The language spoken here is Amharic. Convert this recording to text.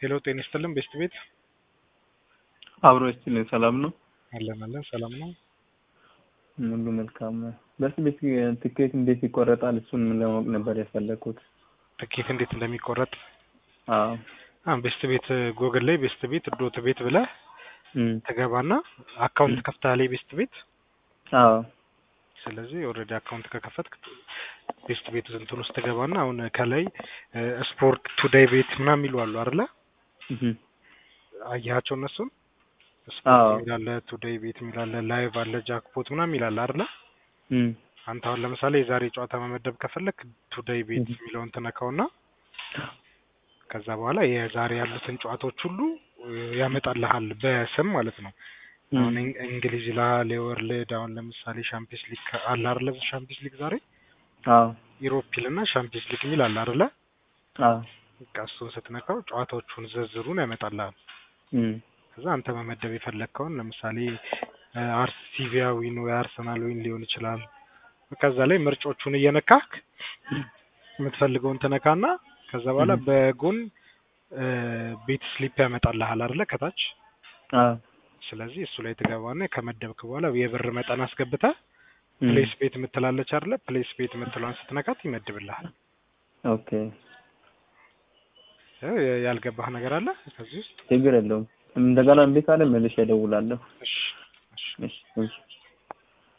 ሄሎ ጤና ይስጥልን ቤስት ቤት አብሮ ይስጥልኝ። ሰላም ነው? አለን አለን ሰላም ነው። ሁሉ መልካም ነው። በስ ቤት ትኬት እንዴት ይቆረጣል? እሱን ለማወቅ ነበር የፈለግኩት። ትኬት እንዴት እንደሚቆረጥ አዎ አ ቤስት ቤት ጎግል ላይ ቤስት ቤት ዶት ቤት ብለህ እም፣ ትገባና አካውንት ከፍተሃል ቤስት ቤት። አዎ ስለዚህ ኦልሬዲ አካውንት ከከፈትክ ቤስት ቤት እንትን ውስጥ ትገባና አሁን ከላይ ስፖርት ቱዴይ ቤት ምናምን የሚሉ አሉ አይደለ? እህ፣ አያቸው እነሱን አዎ። ስፖርት የሚላለ ቱዴይ ቤት የሚላለ ላይቭ አለ ጃክፖት ምናምን የሚላለ አይደለ? እም፣ አንተ አሁን ለምሳሌ የዛሬ ጨዋታ መመደብ ከፈለክ ቱዴይ ቤት እህ። የሚለውን ትነካውና ከዛ በኋላ የዛሬ ያሉትን ጨዋታዎች ሁሉ እ, ያመጣልሃል በስም ማለት ነው። አሁን እም፣ እን- እንግሊዝ ይልሃል፣ የወርልድ አሁን ለምሳሌ ሻምፒየንስ ሊግ አለ አይደለ? ሻምፒየንስ ሊግ ዛሬ አዎ ኢሮፕ ይልና ሻምፒየንስ ሊግ የሚል አለ አይደለ? አዎ በቃ እሱን ስትነካው ጨዋታዎቹን ዝርዝሩን ያመጣልሃል። እም፣ ከዛ አንተ መመደብ የፈለግከውን ለምሳሌ አርሲቪያ ዊን ወይ አርሰናል ዊን ሊሆን ይችላል። ከዛ ላይ ምርጮቹን እየነካክ የምትፈልገውን ትነካና ከዛ በኋላ እም። በጎን እ, ቤት ስሊፕ ያመጣልሃል አይደለ ከታች። አዎ ስለዚህ እሱ ላይ ትገባና ከመደብክ በኋላ የብር መጠን አስገብተህ እም፣ ፕሌስ ቤት የምትላለች አይደለ? ፕሌስ ቤት የምትለዋን ስትነካት ይመድብልሃል። ኦኬ እ, ያልገባህ ነገር አለ ከዚህ ውስጥ? ችግር የለውም። እንደገና እምቢ ካለ መልሼ እደውላለሁ። እሺ እሺ እሺ እሺ